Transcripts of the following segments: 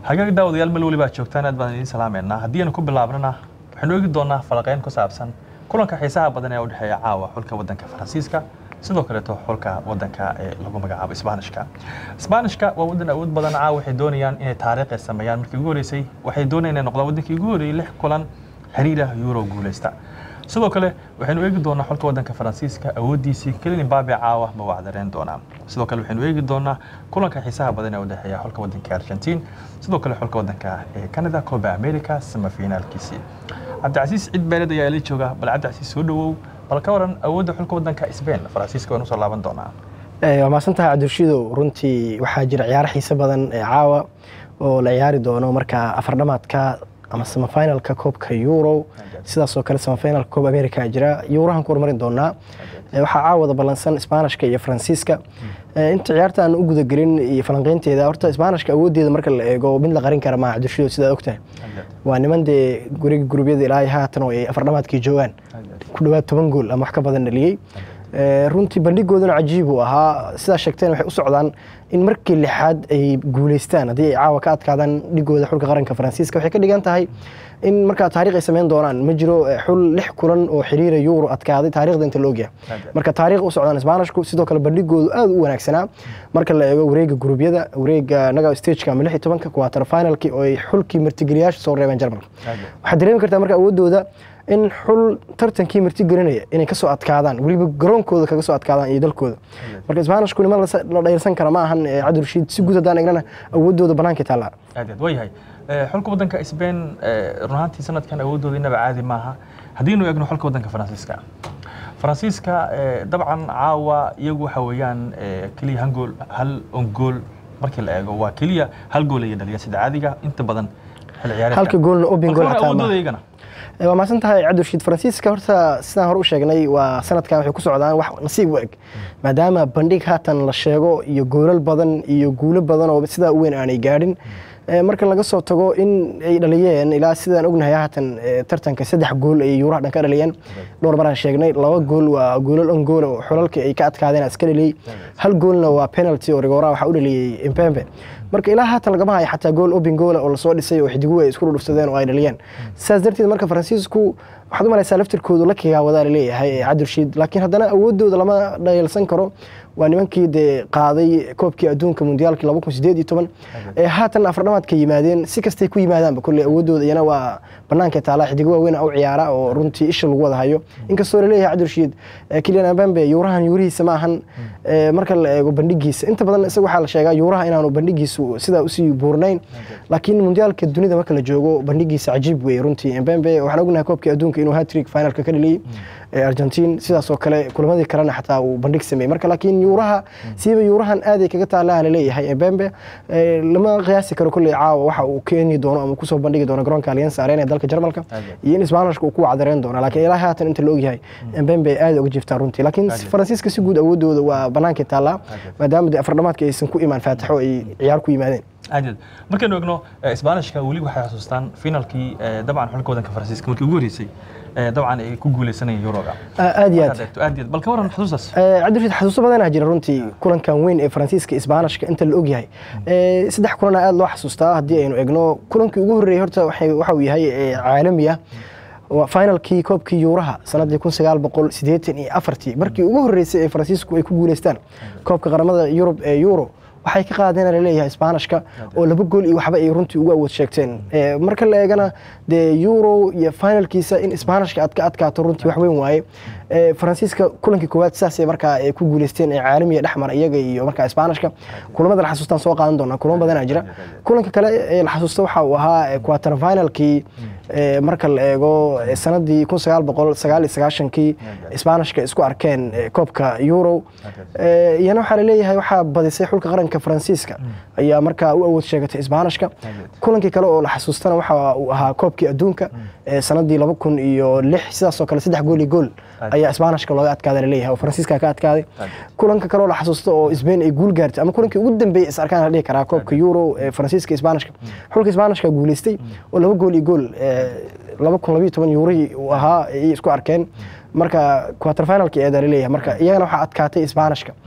hagaag daawadayaal meel weliba aad joogtaan aad baan idiin salaameynaa haddii aynu ku bilaabnana waxaynu eegi doonaa falaqeyn ku saabsan kulanka xiisaha badan ee u dhexeeya caawa xulka waddanka faransiiska sidoo kaleeto xulka waddanka ee lagu magacaabo isbaanishka isbaanishka waa waddan awood badan caawa waxay doonayaan inay taariikh ay sameeyaan markii ugu horeysay waxay doonayaan inay noqdaan waddankii ugu horeeyey lix kulan xiriir ah euro guuleysta sidoo kale waxaynu eegi doonaa xulka waddanka faransiiska awooddiisii kelin mbabe caawa ma wacdareen doonaa sidoo kale waxaynu eegi doonaa kulanka xiisaha badan ee u dhexeeya xulka waddanka argentiin sidoo kale xulka waddanka ee canada coba america semifinaalkiisii cabdicasiis cid beeled ayaa ila jooga bal cabdicasiis soo dhawow bal ka waran awoodda xulka waddanka sbain faransiiska waynu soo laaban doonaa waa mahadsantahay cabdirashiidow runtii waxaa jira ciyaaro xiise badan ee caawa oo la ciyaari doono marka afardhamaadka ama semifinalka koobka euro sidaasoo kale semifinalka koob america jira yuurahan ku horumarin doonaa waxaa caawada ballansan isbaanishka iyo faransiiska inta ciyaarta aan u gudagelin iyo falanqeynteeda horta isbaanishka awooddeeda marka la eego mid la qarin kara maa cabdirashidow sidaa ogtahay waa niman dee guriga gurubyada ilaa haatan oo ay afardhamaadkii joogaan ku dhowaad toban gool ama wax ka badan dhaliyey runtii bandhigooduna cajiib uu ahaa sidaa sheegteen waxay u socdaan in markii lixaad ay guuleystaan haddii ay caawa ka adkaadaan dhigooda xulka qaranka faransiiska waxay ka dhigan tahay in markaa taarikh ay sameyn doonaan ma jiro xul lix kulan oo xiriira euro adkaaday taarikhda inta laogyahay marka taarikh u socdaan isbaanishku sidoo kale bandhigoodu aad u wanaagsanaa marka la eego wareega gurubyada wareega naga stageka ama lix iyo tobanka quarter finalkii oo ay xulkii martigeliyaasha soo reebeen jarmalka waxaad dareemi kartaa marka awooddooda in xul tartankii martigelinaya inay kasoo adkaadaan weliba garoonkooda kaga soo adkaadaan iyo dalkooda marka isbaanishku niman la dhayalsan kara ma ahan cabdirashiid si guud haddaan egnana awooddooda banaanka taallaa aad aad waayahay xulka waddanka sbain run ahaantii sanadkan awooddooda inaba caadi maaha haddiinu eegno xulka waddanka faransiiska faransiiska dabcan caawa iyagu waxa weeyaan keliya hal gool hal on gool markii la eego waa keliya hal gool ayay dhaliyaan sida caadiga inta badan xil ciyaareedka halka goolna obin gool xataa awooddooda iyagana waa mahadsan tahay cabdirashiid faransiiska horta sidaan hore u sheegnay waa sanadkan waxay ku socdaan wax nasiib u eg maadaama bandhig haatan la sheego iyo goolal badan iyo guulo badan oo sidaa u weyn aanay gaadhin marka laga soo tago in ay dhaliyeen ilaa sidaan ognahay haatan tartanka saddex gool ay yuuraha dhan ka dhaliyeen dhowr maraan sheegnay laba gool waa goolal on gool oo xulalka ay ka adkaadeen iska dhaliyey hal goolna waa penalty oo rigora waxaa u dhaliyey impembe marka ilaa haatan lagama hayo xataa gool obin goola oo lasoo dhisay oo xidiguhu ay isku dhudhufsadeen oo ay dhaliyeen sidaas darteed marka faransiisku waxaad u malaysaa laftirkoodu la kigaa wadaa laleeyahay cabdirashiid laakiin haddana awooddooda lama dhayalsan karo waa nimankii dee qaaday koobkii adduunka mundiyaalkii laba kun sideed iyo toban ee haatan afardhamaadka yimaadeen si kastay ku yimaadaanba kolley awooddooda iyana waa banaanka taala xidigo waaweyn u ciyaara oo runtii isha lagu wada hayo inkastoo laleeyahay cabdirashiid kilian abambe yuurahan yuurihiisa ma ahan marka la eego bandhigiisa inta badan isaga waxaa la sheegaa yuuraha inaanu bandhigiisu sidaa usii buurnayn laakiin mundiyaalka dunida marka la joogo bandhigiisa cajiib weeye runtii mbembe waxaan ognahay koobkii adduunka inuu hatrig finalka ka dhaliyey argentiin sidaasoo kale kulamadii kalena xataa uu bandhig sameeyey marka laakiin yuuraha siiba yuurahan aaday kaga taalaha laleeyahay mbembe lama qiyaasi karo kolley caawa waxa uu keeni doono ama kusoo bandhigi doono garoonka allianz arena ee dalka jarmalka iyo in isbaanishka uu ku wacdareen doono laakiin ilaa haatan inta la ogyahay mbembe aad uga jiftaa runtii laakiin faransiiska si guud awooddooda waa banaankii taallaa maadaama dee afardhamaadka aysan ku imaan faatixo ay ciyaar ku yimaadeen aad aad markaynu egno isbaanishka weli waxay xasuustaan finalkii dabcan xulka waddanka faransiiska markii ugu horeysay dabcan ay ku guuleysanayeen yuroga aad iyo aad aad iyo aad bal ka waran xusuustaas cabdirashiid xasuuso badanaa jira runtii kulankan weyn ee faransiiska isbaanishka inta la ogyahay saddex kulana aad loo xasuustaa haddii aynu egno kulankii ugu horreeyey horta waxa uu yahay caalami ah finalkii koobkii yuuraha sanadii kun sagaal boqol sideetan iyo afartii markii ugu horreysay ee faransiisku ay ku guuleystaan koobka qaramada yurub ee euro waxay ka qaadeen laleeyahay isbaanishka oo laba gool iyo waxba ay runtii ugu awood sheegteen marka la eegana dee euro iyo finalkiisa in isbaanishka aad ka adkaato runtii wax weyn waaye faransiiska kulankii koowaad sidaasay markaa ay ku guuleysteen ee caalamiga dhexmar iyaga iyo markaa isbaanishka kulamada la xasuustaan soo qaadan doonaa kulamo badanaa jira kulanka kale ee la xasuusta waxa uu ahaa quarter finalkii marka la eego sanadii kun sagaal boqol sagaal iyo sagaashankii isbaanishka isku arkeen koobka euro iyana waxaa laleeyahay waxaa badisay xulka qaranka faransiiska ayaa markaa u awood sheegatay isbaanishka kulankii kale oo la xasuustana waxa uu ahaa koobkii adduunka sanadii laba kun iyo lix sidaasoo kale saddex gool iyo gool ayaa isbaanishka looga adkaaday laleeyahay oo faransiiska ka adkaaday kulanka kale oo la xasuusto oo sbain ay guul gaartay ama kulankii ugu dambeeyey is arkaan la dhihi karaa koobka euro ee faransiiska isbaanishka xulka isbaanishka guuleystay oo laba gool iyo gool laba kun labiyo toban yuurihii uu ahaa ayay isku arkeen marka quarter finalki eedaa laleeyahay marka iyagana waxaa adkaatay isbaanishka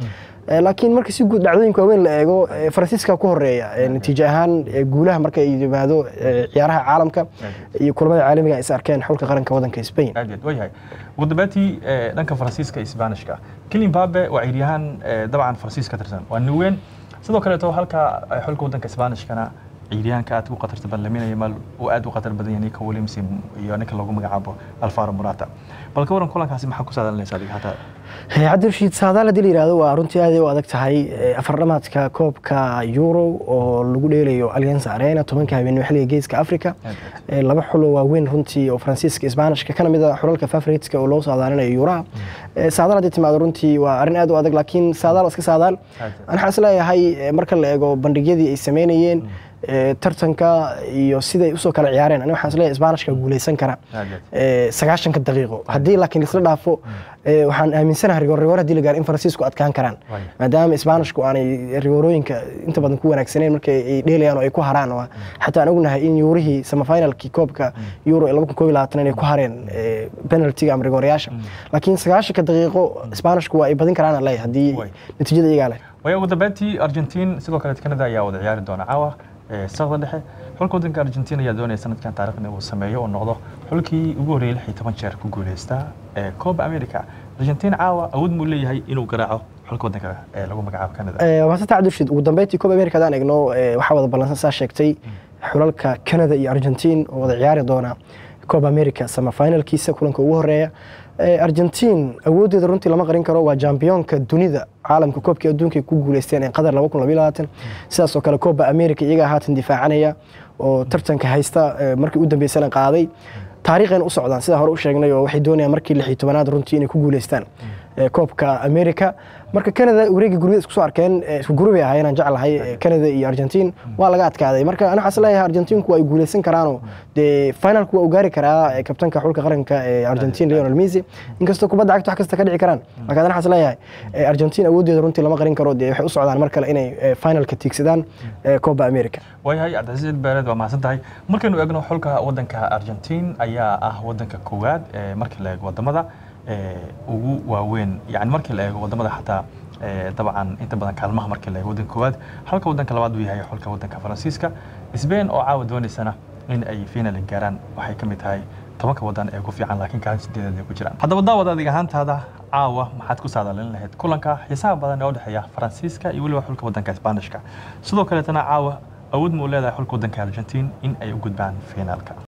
Eh, laakiin marka si guud dhacdooyinka waaweyn la eego eh, faransiiska ku horeeya eh, natiijo ahaan eh, guulaha marka ay yimaado eh, ciyaaraha caalamka iyo kulamada caalamiga ay is arkeen xulka qaranka wadanka Spain aad iyo aad waayahay ugu dambeyntii eh, dhanka faransiiska iyo isbaanishka Kylian Mbappe waa ciyaaryahan eh, dabcan faransiis ka tirsan waa nin weyn sidoo kaleeto halka eh, xulka wadanka isbaanishkana ciyaaryahanka aad ugu khatarta badan laminaya mal uu aad u khatar badan yahay Nico Williams iyo ninka lagu magacaabo Alvaro Morata bal ka waran kulankaasi maxaa ku saadalinaysaa adiga hataa Eh, cabdirashiid saadaal haddii la yidhaahdo waa runtii aad ay u adag tahay eh, afardhamaadka koobka euro oo lagu dheelayo allianza arena tobanka habeenimo xilliga geeska africa Eh, laba xulo waaweyn runtii oo faransiiska isbaanishka kana mid a xulalka favoritska oo loo saadaalinayo yuuraha Eh, saadaal haddii timaado runtii waa arrin aad u adag laakiin saadaal waa iska saadaal Aad. waxaan is leeyahay eh, marka la eego bandhigyadii ay sameynayeen eh, tartanka iyo siday usoo kala ciyaareen aniga waxaan is leeyahay isbaanishka guuleysan kara Aad iyo aad. eh, sagaashanka daqiiqo haddii laakiin isla dhaafo eh, waxaan aaminsanahay rigoor rigoor haddii la gaaro in faransiisku adkaan karaan Waaya. maadaama isbaanishku aanay rigoorooyinka inta badan ku wanaagsaneyn marka ay dheelayaan oo ay ku haraan oo xataa aan ognahay in yuurihii semifinalkii koobka euro ee laba kun koob iyo labaatan inay ku hareen eh, penaltiga ama rigoorayaasha laakiin sagaashanka daqiiqo isbaanishku waa ay badin karaan aan leeyahay haddii Waay. natiijada iyagaa leh waayo ugu dambeyntii Argentine sidoo kale Canada ayaa wada ciyaari doona caawa ee saqda dhexe xulka wadanka Argentina ayaa doonaya sanadkan taariikhda uu sameeyo oo noqdo xulkii ugu horreeyay lix iyo toban jeer ku guuleysta ee Copa America Argentina caawa awood muu leeyahay inuu garaaco xulka wadanka ee lagu magacaabo Canada Eh, waa sata cabdirashiid ugu dambeyntii koob america hadaan eegno eh, waxaa wada ballansan saa sheegtay xulalka canada iyo argentine oo wada ciyaari doona koob america semifinalkiisa kulanka ugu horeeya Eh, argentine awooddeeda runtii lama qarin karo waa jambiyonka dunida caalamka koobkii adduunka ay ku guuleysteen ee qatar sidaas oo kale kooba america iyagaa haatan difaacanaya oo tartanka haysta eh, markii u dambeysana qaaday taariikhayna u socdaan sida hore u sheegnay oo waxay doonayaan markii lix iyo tobanaad runtii inay ku guuleystaan eh, koobka america marka canada wareegii gurbada isku soo arkeen eh, isku gurubay ahaayeen aan jeclahay eh, canada iyo argentine waa laga adkaaday marka ana waxaan leeyahay argentinku ay guuleysan karaanoo dee finalku waa u gaari karaa eh, kabtanka xulka qaranka ee argentine lionel messi inkastoo kubadda cagta wax kasta ka dhici karaan laakiin ana waxaan leeyahay eh, argentine awooddeeda runtii lama qarin karo dee waxay u socdaan mar kale inay eh, finalka tiigsadaan eh, copa america waayahay cabdicasiis beereed waa mahadsan tahay markaynu eegno xulka wadanka Argentine ayaa ah wadanka koowaad ee markii la eego wadamada ee ugu waaweyn yani markii la eego wadamada xataa ee dabcan inta badan kaalmaha markii la eego wadanka koowaad halka wadanka labaad uu yahay xulka wadanka Faransiiska Spain oo caawa doonaysana in ay final gaaraan waxay ka mid tahay tobanka wadan ee ugu fiican laakiin kaalin sideedaad ay ku jiraan haddaba daawad adiga ahaantaada caawa maxaad ku saadaalin lahayd kulanka xiisaha badan ee u dhexeeya Faransiiska iyo weliba xulka wadanka Isbaanishka sidoo kaleetana caawa awood muu leedahay xulka wadanka Argentine in ay u gudbaan finaalka